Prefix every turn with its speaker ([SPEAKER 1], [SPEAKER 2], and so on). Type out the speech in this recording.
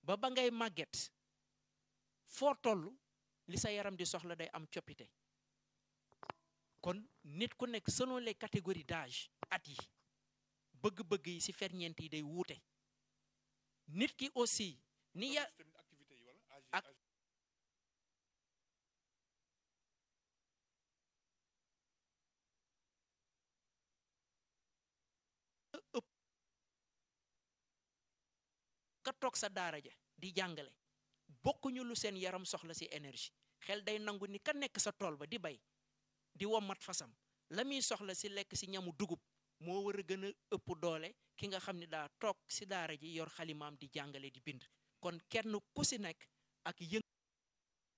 [SPEAKER 1] ba ba ngay màgget foo toll li sa yaram di soxla day am coppite kon nit ku nekk selon les catégories d'âge at yi bëgg-bëgg yi ci ferñeent yi day wuute nit ki aussi ni ya ak ëpp ka toog sa daara ja di jàngale bokkuñu lu seen yaram soxla ci énergie xel day nangu ni ka nekk sa tool ba di bay di wommat fasam la muy soxla ci lekk ci ñamu dugub moo war a gën a ëpp doole ki nga xam ne daa toog ci daara ji yor xalimaam di jàngale di bind kon kenn ku ci nekk ak yëng